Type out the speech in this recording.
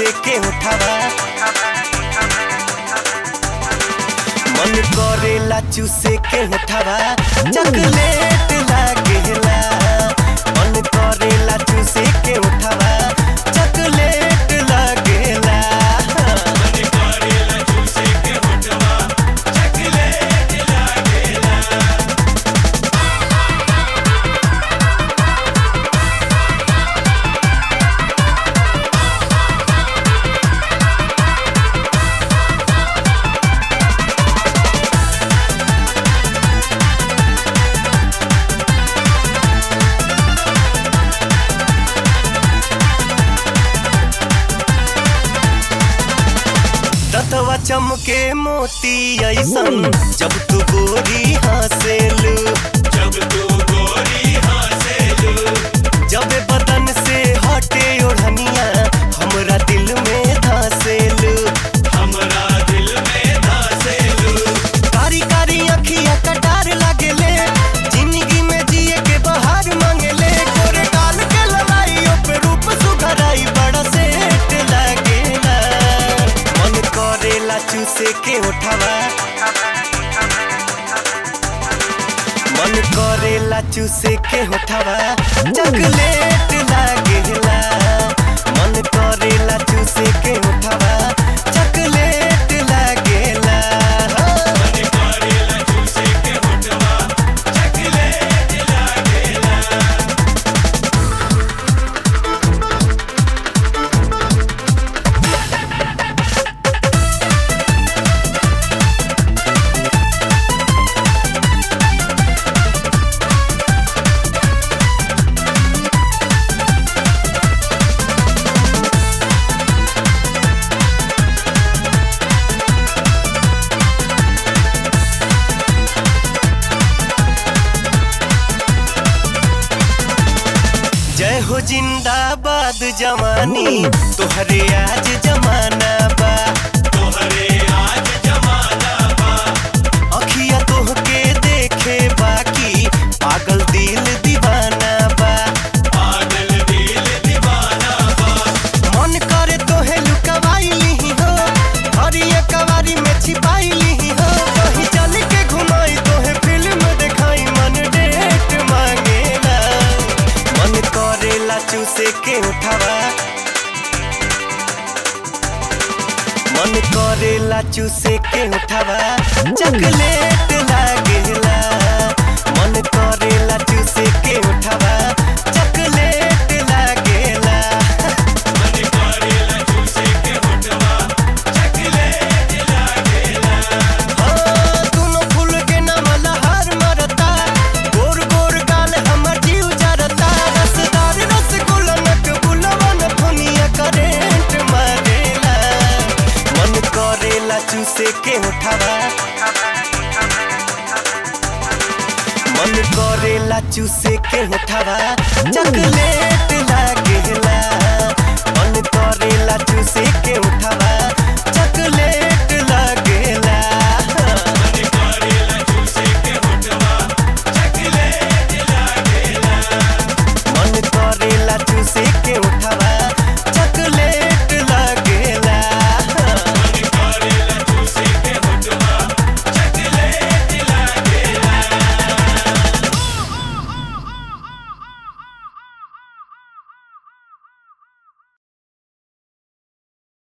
चूसे के उठावा मन करेला चूसे के उठावा चॉकलेट लागेला मन करेला चूसे के उठावा चॉकलेट लागेला दतवा चमके मोती ऐसन जब तू गोरी हंसेलू जब तू गोरी हंसेलू जब बदन से हटे ओढ़निया हमरा दिल में धसेलू हमरा दिल में धसेलू कारी कारी अखिया कटार लागेले जिंदगी में जिए के बहार मांगेले गोरे गाल के लड़ाई पे रूप सुघराई बड़ा सेट लागेला मन करेला चूसे के उठावा मन करेला चूसे के उठावा चॉकलेट लागेला मन करेला चूसे के उठावा चॉकलेट लागेला मन करेला चूसे के होठवा चॉकलेट लागेला जय हो जिंदाबाद जवानी तोहरे आज जमाना बा तोहरे आज जमाना बा अखिया तोहके देखे बाकी पागल दिल दीवाना बा पागल दिल दीवाना बा मन करे तोहे लुकवाई ली हो हरिया कवारी में छिपाई ली हो कहीं चल के घुमाई तोहे फिल्म दिखाई मन डेट मांगेला मन करेला चूसे के उठावा मन करेला चूसे के उठावा चॉकलेट लागेला मन करेला चूसे के उठावा चॉकलेट लागेला मन करेला चूसे के होठवा चॉकलेट लागेला हाँ, दुनो फूल के नाम लहर मरता गोर गोर गाल हमर जीव जरता रसदार रसगुल्ला नकबुलवन फुनिया करेंट मारेला मन करेला चूसे के उठावा मन करेला चूसे के उठावा चॉकलेट लागेला मन करेला चूसे के उठावा चॉकलेट